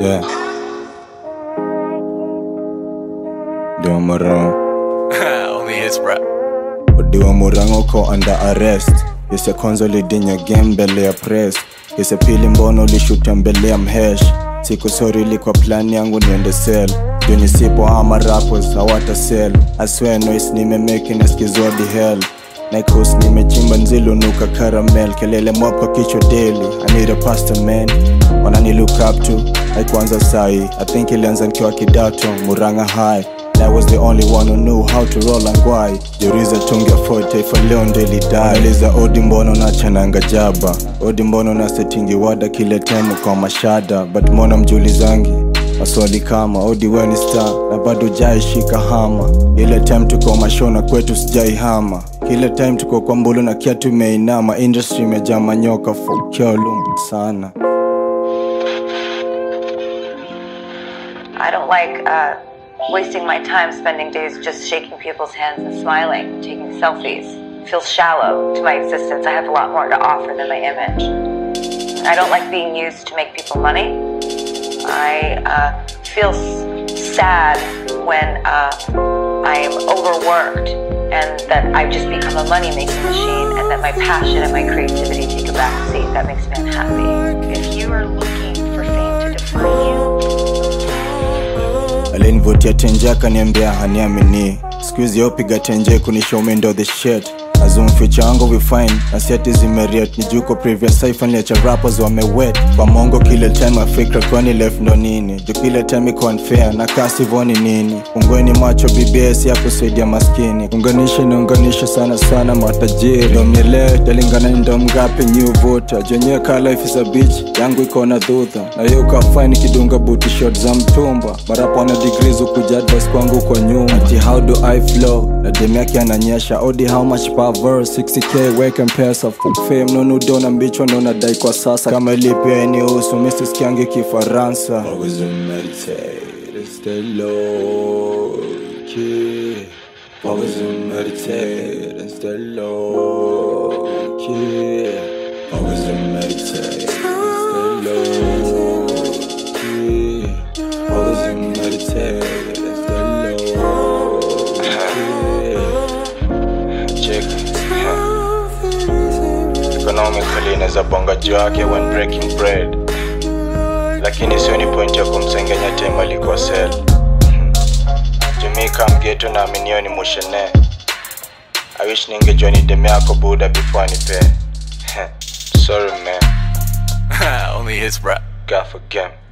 Yeah. Ndio Morango. Only hits, bro. Odiwa Morango uko under arrest. Yese kwanza ulidinya game mbele ya press. Yese pili mbono ulishuta mbele ya mhesh. Siku sorry ilikuwa plan yangu niende sell. Juu nisipo ama rappers hawata sell. I swear noise nimemake nasikizwa di hell. Nikos nimechimba nzilunuka caramel kelele mob kwa kichwa daily I need a pastor man wanani look up to haikuanza sai I think ilianza nikiwa kidato Muranga high And I was the only one who knew how to roll and why Juriza tungi afford taifa leo ndo ilidai Liza odi mbono na chananga jaba Odi mbono na setingi wada kile temu kwa mashada But mbona mjulizangi maswali kama odi we ni star na bado jaishika hama ile time tuko mashona kwetu sijaihama kile time tuko kwa mbulu na kia tumeinama industry imejaa manyoka fukiolum sana I don't like uh, wasting my time spending days just shaking people's hands and smiling, taking selfies. It feels shallow to my existence. I have a lot more to offer than my image. I don't like being used to make people money. I uh, feel s- sad when uh, I am overworked and that I've just become a money making machine and that my passion and my creativity take a back seat. That makes me unhappy. If you are looking for fame to define you, alinivutia tenje akaniambia haniamini skuizi yopiga tenje kunisha ndo the shit azumficha wangu vifine na siati zimeriet nijuko previous sifanliacha rappers wamewet kwa mongo kile time afikra kwani left ndo nini juu kile time iko unfair na kasivoni nini ungweni macho bbs ya kusaidia maskini unganisha inaunganisha sana sana matajiri ndo mnielewe talingana ni ndo mgapi nyuvuta jenyewe ka life is a beach yangu iko na dhudha na hiyo ukafaini kidunga buti shot za mtumba marapa wana degrees ukuja advice kwangu kwa nyuma ati how do i flow na dem yake ananyesha odi how much power 60k weke mpesa full fame nonudo na mbichwa ndo nadai kwa sasa kama ilipia eniusu misisikiangi kifaransa Always meditate, stay low key. Always meditate and stay low key. Always meditate, stay low key. Always meditate and stay low key. Check. Economically inaweza bonga juu yake when breaking bread, lakini sio ni point ya kumsengenya tema alikuwa sel Jamaica mgeto na aminio ni mushene I wish ningejua ni deme yako buda before anipe Sorry man, Only hits, bro. God for game